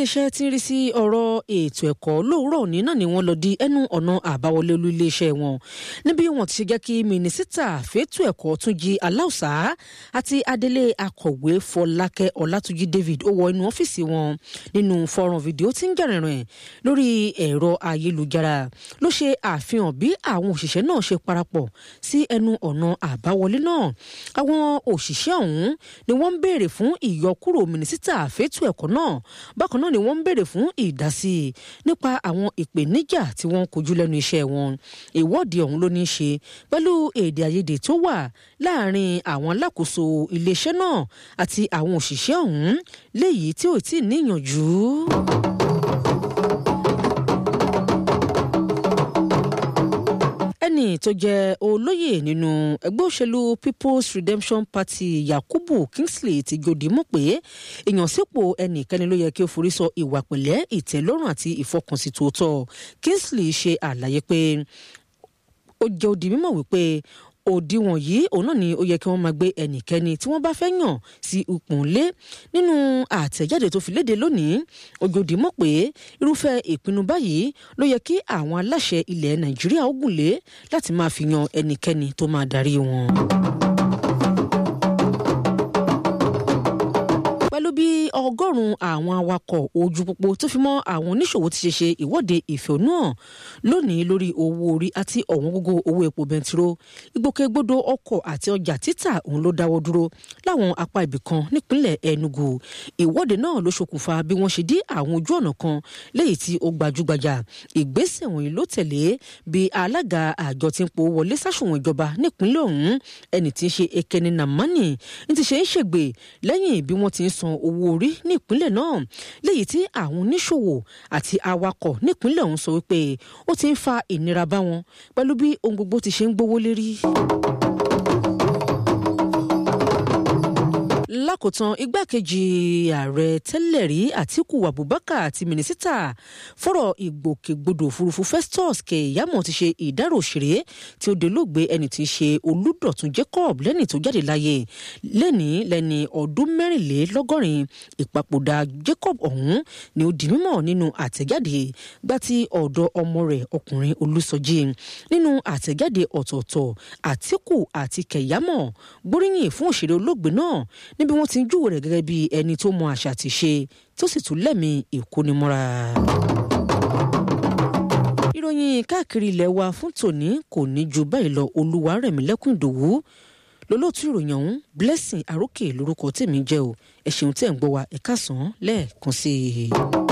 iléeṣẹ́ tí ń rí sí ọ̀rọ̀ ètò ẹ̀kọ́ lóòrọ̀ òní náà ni wọ́n lọ di ẹnu ọ̀nà àbáwọlé olú iléeṣẹ́ wọn níbi wọ́n ti ṣe jẹ́ kí mínísítà fẹ́tò ẹ̀kọ́ Túnjí Aláùsá àti adelé akọ̀wé Fọlákẹ́ Ọlátúnjí David ó wọ inú ọ́fíìsì wọn nínú fọ́nrán fídíò tí ń jẹ̀rìnrìn lórí ẹ̀rọ ayélujára ló ṣe àfihàn bí àwọn òṣìṣẹ́ náà ṣe parapọ̀ sí ẹnu ọ̀nà àbáwọlé náà àwọn òṣìṣẹ́ ọ̀hún ni wọ́n ń béèrè fún ìyọkúrò mínísítà fẹ́tò ẹ̀kọ́ náà bákan náà ni wọ́n ń béèrè fún ìdásí nípa àwọn ìpèníjà tí wọ́n ń kojú lẹ́nu iṣẹ́ wọn ìwọ́de ọ̀hún ló ní í ṣe pẹ̀lú èdè àìyedè tó wà láàrin àwọn alákòóso iléeṣẹ́ náà àti àwọn òṣìṣẹ́ ọ̀hún léyìí tí ò tí ì níyànjú. ẹnì tó jẹ́ olóyè nínú ẹgbẹ́ òṣèlú People's Redemption Party Yakubu Kingsley ti jòdì mọ̀ pé ìyànsípò ẹnìkẹ́ni ló yẹ kí ó forí sọ ìwà pẹ̀lẹ́ ìtẹ́lọ́rùn àti ìfọkànsí tòótọ́ Kingsley ṣe àlàyé pé ó jẹ́ ó di mímọ̀ wípé òdiwọ̀n yìí òun náà ni ó yẹ kí wọ́n máa gbé ẹnikẹ́ni tí wọ́n bá fẹ́ yàn sí ipò ńlé nínú àtẹ̀jáde tó fi léde lónìí ojòdì mọ̀ pé irúfẹ́ ìpinnu báyìí ló yẹ kí àwọn aláṣẹ ilẹ̀ Nàìjíríà ó gùn lé láti máa fi yan ẹnikẹ́ni tó máa darí wọn. pẹ̀lú bí ọgọ́rùn-ún àwọn awakọ̀ ojú pópó tó fi mọ́ àwọn oníṣòwò ti ṣe ṣe ìwọ́de ìfẹ̀hónúhàn lónìí lórí owó orí àti ọ̀wọ́n gógó owó epo bẹntiró ìgbòkègbodò ọkọ̀ àti ọjà títà òun ló dáwọ́ dúró láwọn apá ibì kan nípínlẹ̀ Enugu ìwọ́de náà ló ṣokùnfà bí wọ́n ṣe dí àwọn ojú ọ̀nà kan léyìí tí ó gbajúgbajà ìgbésẹ̀ wọ̀nyí ló tẹ̀lé bí alága àjọ tí ń po wọlé sáṣùwọ̀n ìjọba nípínlẹ̀ ọ̀hún ẹni tí ń ṣe Ekene Namani ní ti ṣe ń ṣègbè lẹ́yìn bí wọ́n ti ń san owó orí ní ìpínlẹ̀ náà léyìí tí àwọn oníṣòwò àti awakọ̀ nípínlẹ̀ ọ̀hún sọ wípé ó ti ń fa ìnira bá wọn pẹ̀lú bí ohun gbogbo ti ṣe ń gbówó lérí. lákòótán igbákejì ààrẹ tẹ́lẹ̀ rí àtíkù abubakar àti mínísítà fọ́rọ̀ ìgbòkègbodò òfurufú festus keyamo ti ṣe ìdárò òṣèré tí ó dolóògbé ẹni tí í ṣe olùdọ̀tún jacob lẹ́ni tó jáde láyé lẹ́ni lẹ́ni ọdún mẹ́rìnlélọ́gọ́rin ìpapòdà jacob ọ̀hún ni ó di mímọ̀ nínú àtẹ̀jáde gbá tí ọ̀dọ̀ ọmọ rẹ̀ ọkùnrin olùsọjí nínú àtẹ̀jáde ọ̀tọ̀ọ̀tọ̀ àtíkù àti keyamo gbóríyìn fún òṣèré olóògbé náà níbi wọ́n ti ń júwèé rẹ̀ gẹ́gẹ́ bí ẹni tó mọ àṣà àti ṣe tó sì tún lẹ́mìí ìkónimọ́ra. ìròyìn káàkiri ilẹ̀ wa fún tòní kò ní ju báyìí lọ Olúwarẹ̀mílẹ́kùn Ìdòwú lólótú ìròyìn ọ̀hún Blessing Arókè lórúkọ tèmi jẹ́ o ẹ ṣeun tẹ́ ń gbọ́ wa ẹ̀ka sàn án lẹ́ẹ̀kan sí i.